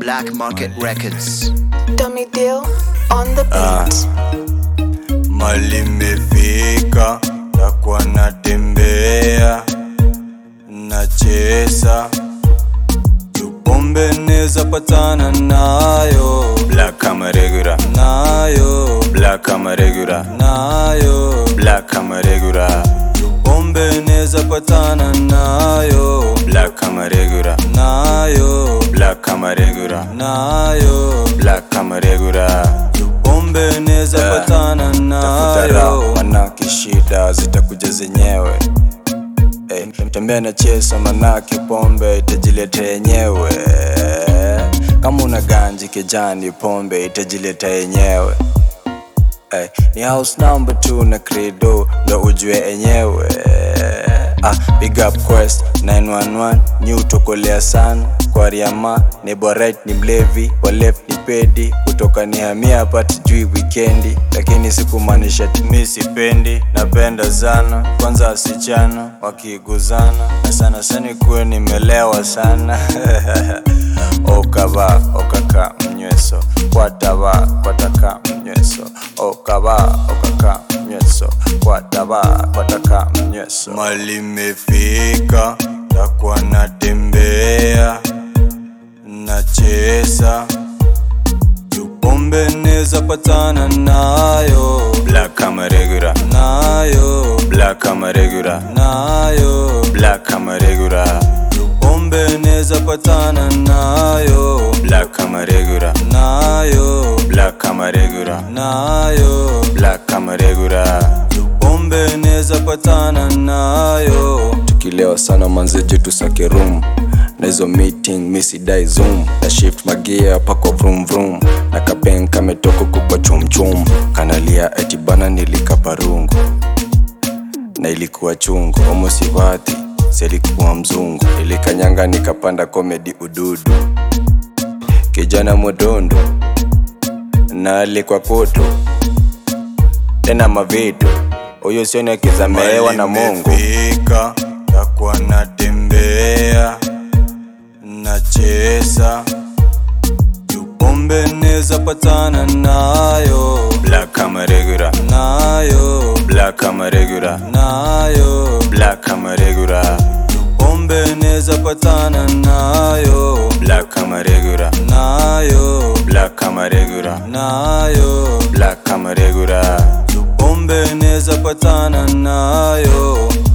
Black Market Records. Dummy Deal on the beat. mali mefika takuwa natembea nachesa tupombe neza patana nayo black kama regular nayo black kama regular nayo black kama regular tupombe neza patana nayo black kama regular nayo black kama regular nayo black kama regular tupombe neza patana nayo manake shida zitakuja zenyewe Hey, tembea na chesa manake pombe itajileta yenyewe kama una ganji kijani pombe itajileta yenyewe hey, ni house number two na credo ndo ujue enyewe ah, big up quest 911 ni utokolea sana kwa riama ni borit ni mlevi wa left ni pedi kutoka ni hamia pati jui wikendi lakini sikumaanisha timi sipendi napenda sana kwanza wasichana wakiguzana na sana sana kuwe nimelewa sana okava okaka mnyweso kwatava kwataka mnyweso okava okaka mnyweso kwatava kwataka mnyweso mali mefika takuwa natembea nachesa tupombe neza patana nayo black kama regular nayo black kama regular nayo black kama regular tupombe neza patana nayo black kama regular nayo black kama regular nayo black kama regular tupombe neza patana nayo tukilewa sana manzeje tusake room na hizo meeting misidai zoom na shift magia pako vroom vroom na kapen kametoka kukwa chumchum kanalia eti bana nilikapa rungu na ilikuwa chungu omosivati selikuwa mzungu ilikanyanga nikapanda komedi ududu kijana modondo na alikuwa koto tena mavitu huyo sioni akizameewa na mungu takuwa natembea nachesa tupombe neza patana nayo black kama regular nayo black kama regular nayo black kama regular tupombe neza patana nayo black kama regular nayo black kama regular nayo black kama regular tupombe neza patana nayo